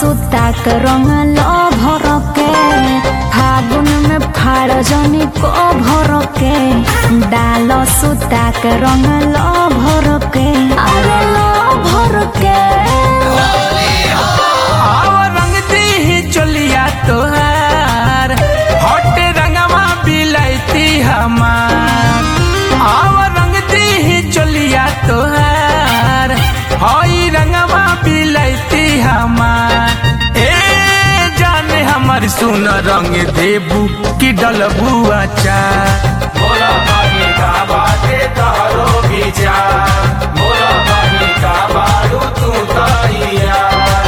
सुता के रंग लो भर के फागुन में फाड़ जनी को भर के डाल सुता के रंग लो भर के अरे लो भर के आव रंग दी चलिया तोहार हट रंगवा बिलैती हमार आव रंग दी चलिया तोहार हई रंगवा बिलैती हमार ए जाने हमर सुन रंग देबू की डलबू अचार मोला बागी का बाते तहरो विचार मोला बागी का बारू तू तैयार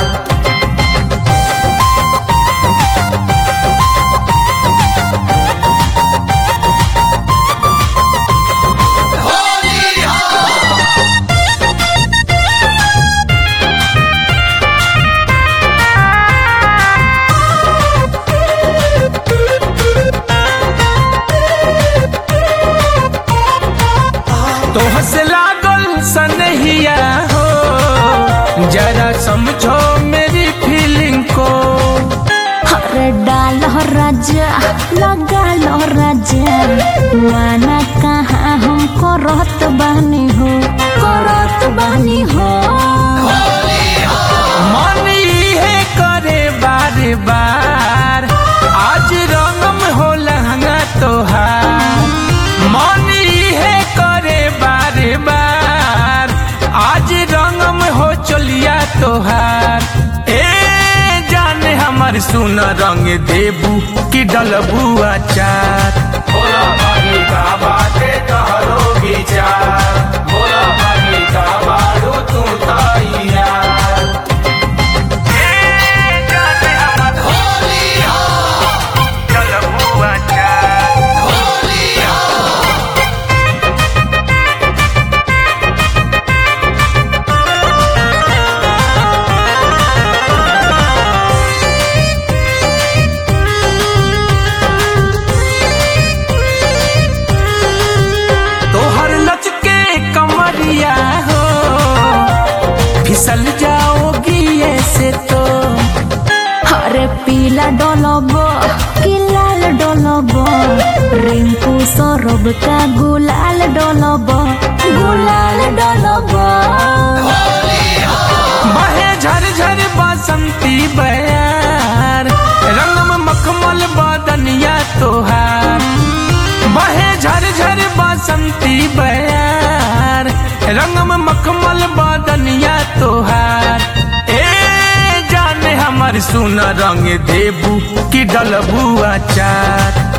तोह से लागल सनहिया हो जरा समझो मेरी फीलिंग को अरे डाल राजा लगा लो राजा माना कहाँ हम करत बानी हो करत बानी हो मन है करे बार बार आज रंगम हो लहंगा तोहार मन है करे बार बार आज रंगम हो चलिया तोहार ए जाने हमर सुन रंग देबू की डलबू अचार भोला बागी का बाते तहरो विचार भोला बागी का बारू तू तैयार ए जाने हमर डलबू अचार तोहर लचके कमरिया हो फिसल जाओगी ऐसे तो अरे पीला डोलबो कि लाल डोलबो रिंकू सौरभ का गुलाल डोलबो गुलाल डोलबो बहे झर झर बसंती बयार रंगम मखमल बदनिया तोहार बहे झर झर बसंती बयार रंगम मखमल बदनिया तोहार ए जाने हमर सुन रंग देबू की डलबू अचार